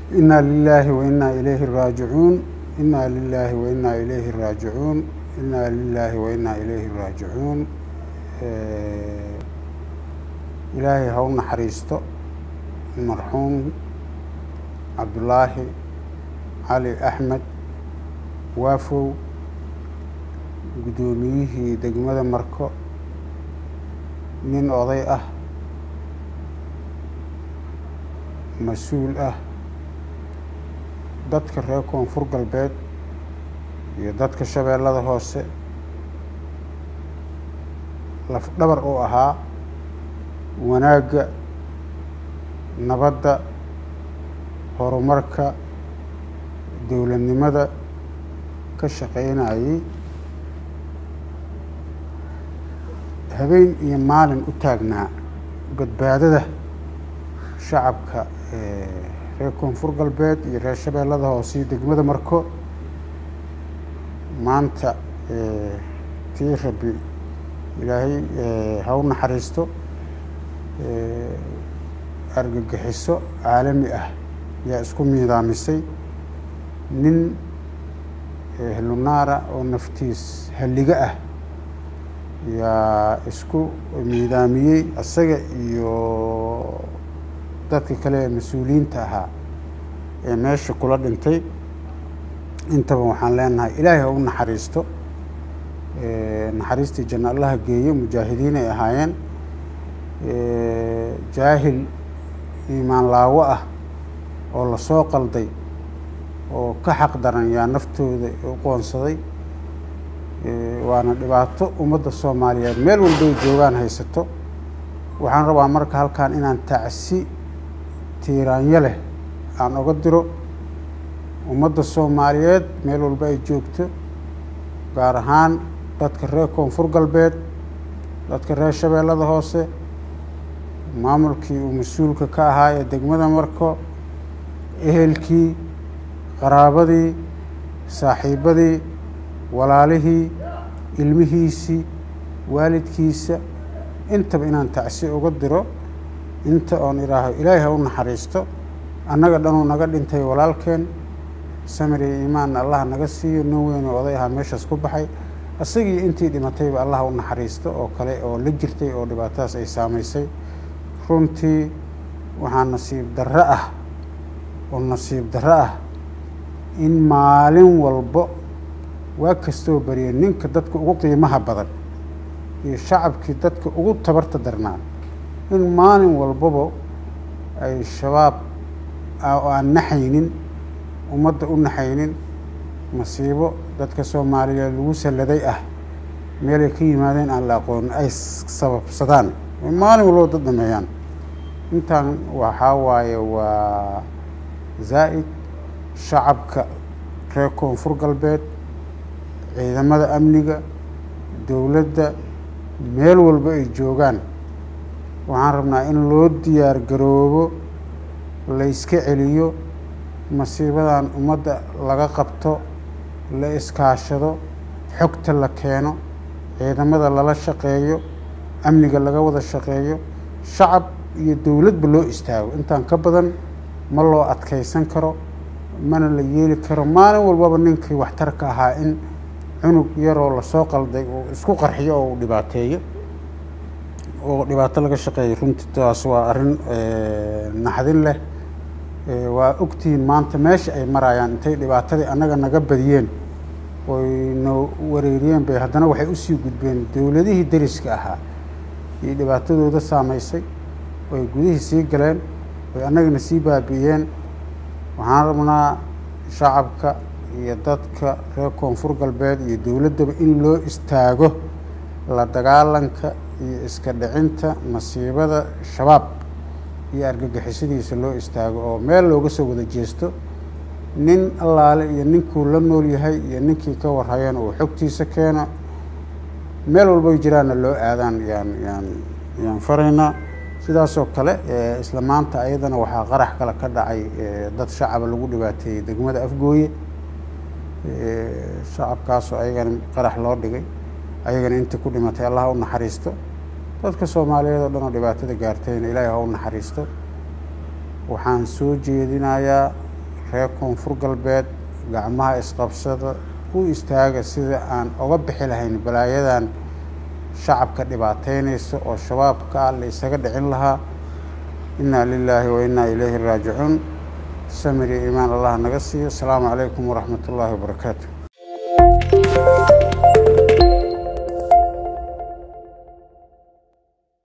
inaa lilaahi wa inaa ilayhi raajicuun inaa lilaahi wa inaa ilayhi raajicuun inaa lilaahi wa inaa ilayhi raajicuun ilaahay ha u naxariisto marxuum cabdulaahi cali axmed waafow guddoomiyihii degmada marko nin oday ah mas-uul ah dadka reer koonfur galbeed iyo dadka shabeellada hoose lafdhabar uu ahaa wanaagga nabadda horumarka dowladnimada ka shaqaynayay habeen iyo maalin u taagnaa badbaadada shacabka reer koonfur galbeed iyo reer shabeellada hoose iyo degmada marko maanta tii rabbi ilaahay ha u naxariisto argagixiso caalami ah yaa isku miidaamisay nin helunaara oo naftiis halliga ah yaa isku miidaamiyey isaga iyo dadka kale ee mas-uuliyiinta ahaa ee meesha kula dhintay intaba waxaan leenahay ilaahay ha u naxariisto naxariistii janno allaha geeyo mujaahidiin ay ahaayeen jaahil iimaan laawo ah oo lasoo qalday oo ka xaq daran yaa naftooda u qoonsaday waana dhibaato ummadda soomaaliyeed meel walbay joogaan haysato waxaan rabaa marka halkan inaan tacsi tiiraanyo leh aan oga diro ummadda soomaaliyeed meel walba ay joogto gaar ahaan dadka reer koonfur galbeed dadka reer shabeellada hoose maamulkii uu mas-uulka ka ahaa ee degmada marko ehelkii qaraabadii saaxiibadii walaalihii ilmihiisii waalidkiisa intaba inaan tacsi uga diro inta oon idhaaho ilaahay ha u naxariisto annaga dhanuu naga dhintay walaalkeen samir iyo iimaanna allah naga siiyo nin weynoo oday ahaa meeshaas ku baxay isagii intii dhimatayba allah u naxariisto oo kale oo la jirtay oo dhibaatadaas ay saamaysay runtii waxaa nasiib darro ah oo nasiib darro ah in maalin walbo waa kastoo bariya ninka dadka ugu qiimaha badan iyo shacabkii dadka ugu tabarta darnaa in maalin walbaba ay shabaab oo aan naxaynin ummadda u naxaynin masiibo dadka soomaaliyeed lagu salladay ah meelay ka yimaadeen aan la aqoonin ay sababsadaan maalin walbaba dad dhameeyaan intaan waxaa waaye waa zaa'id shacabka reer koonfur galbeed ciidamada amniga dowladda meel walba ay joogaan waxaan rabnaa in loo diyaar garoobo la iska celiyo masiibadan ummadda laga qabto la iskaashado xogta la keeno ciidamada lala shaqeeyo amniga laga wada shaqeeyo shacab iyo dowladba loo istaago intaan ka badan ma loo adkaysan karo mana la yeeli karo maalin walbaba ninkii waxtarka ahaa in cunug yaroo lasoo qalday uu isku qarxiyo oo uu dhibaateeyo oo dhibaato laga shaqeeyo runtii taas waa arrin naxdin leh waa ogtihiin maanta meesha ay marayaan intay dhibaatadii annaga naga badiyeen oy na wareeriyeen bay haddana waxay usii gudbeen dowladihii deriska ahaa iyo dhibaatadooda saamaysay oy gudihii sii galeen oy annagana sii baabi'iyeen waxaan rabnaa shacabka iyo dadka reer koonfur galbeed iyo dowladdaba in loo istaago la dagaalanka iyo iska dhicinta masiibada shabaab iyo argagixisadiisa loo istaago oo meel looga soo wada jeesto nin allaale iyo ninkuu la nool yahay iyo ninkii ka warhayeen uu xogtiisa keeno meel walbay jiraanna loo aadaan yaan yaan yaan faraynaa sidaasoo kale isla maanta ayadana waxaa qarax kale ka dhacay dad shacaba lagu dhibaateeyey degmada afgooye shacabkaasoo ayagana qarax loo dhigay ayagana intii ku dhimatay allah ha u naxariisto dadka soomaaliyeed oo dhan oo dhibaatada gaartayna ilaahay ha u naxariisto waxaan soo jeedinayaa reer koonfur galbeed gacmaha isqabsada u istaaga sida aan oga bixi lahayn balaayadan shacabka dhibaateynaysa oo shabaabka ah la isaga dhicin lahaa inaa lilaahi wa innaa ilayhi raajicuun samir iyo iimaan allah naga siiyo asalaamu calaykum waraxmat ullaahi wabarakaatu